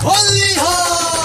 होली हो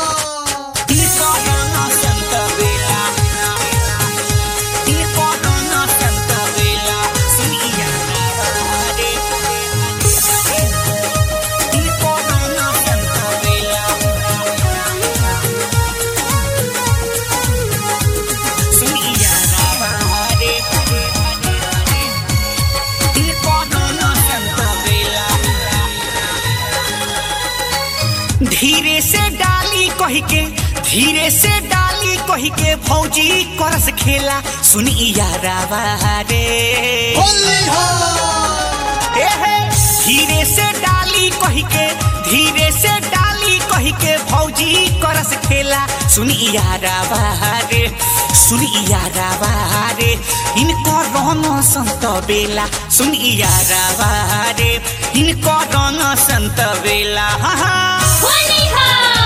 धीरे से डाली कही के धीरे से डाली कही के भौजी करस खेला सुनी यारावा रे होली हो ए हे, धीरे से डाली कही के धीरे से डाली कही के भौजी करस खेला सुनी यारावा रे सुनी यारावा रे इनको रंग संत बेला सुनी यारावा रे इनको रंग संत बेला हा हा होली हो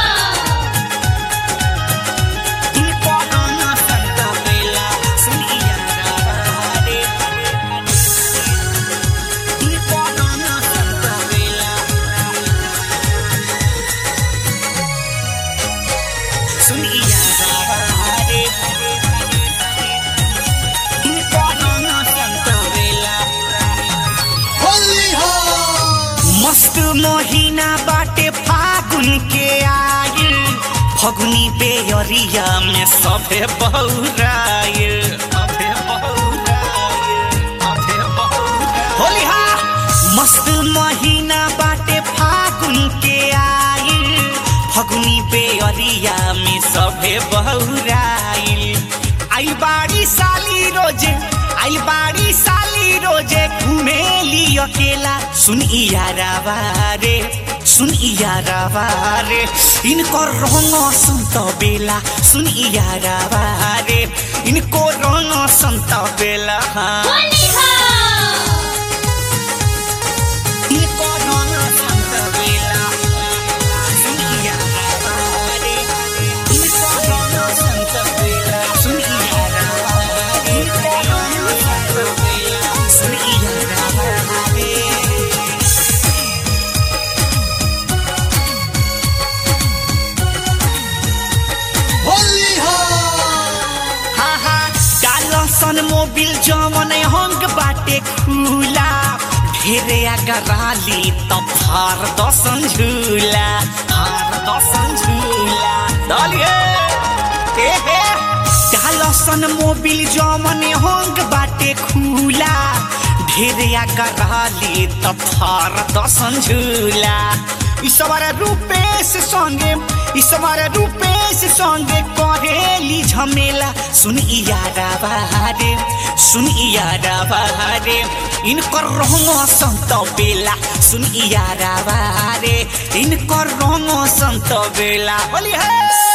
इनको रंग संत बेला सुनी यारावा रे इनको रंग संत बेला सुनी यारावा रे इनको रंग संत बेला होली हो मस्त महीना बाटे फागुन के आयल फगुनी बेअरिया में सभे बहुरायल सभे बहुरायल, सभे बहुरायल। होली हा मस्त महीना बाटे फागुन के आयल फगुनी बेअरिया में सभे बहुरायल आई बाड़ी साली रोजे आई बाड़ी साली रोजे घूमेली अकेला सुन यारावा रे सुन यारावा रे इनको रंग संत बेला सुन यारावा रे इनको रंग संत बेला हाँ। होली हो इनको रंग संत बेला सुन यारावा रे इनको रंग संत बेला सुन यारावा रे इनको रंग संत बेला सुन यारावा रे होली हो हा हा डालो सन मोबिल जमन हंग बाटे खुला ढेरे अगराली त फार दसन झूला फार दसन झूला दलिए ए हे डालो सन मोबिल जमन हंग बाटे खुला ढेरे अगराली त फार दसन झूला ईश्वर रूपेश संगे ईश्वर रूपेश संगे करेली झमेला सुन यारा बहारे सुन यारा बहारे इनकर रंग संत बेला सुन यारा बहारे इनकर रंग संत बेला बोली है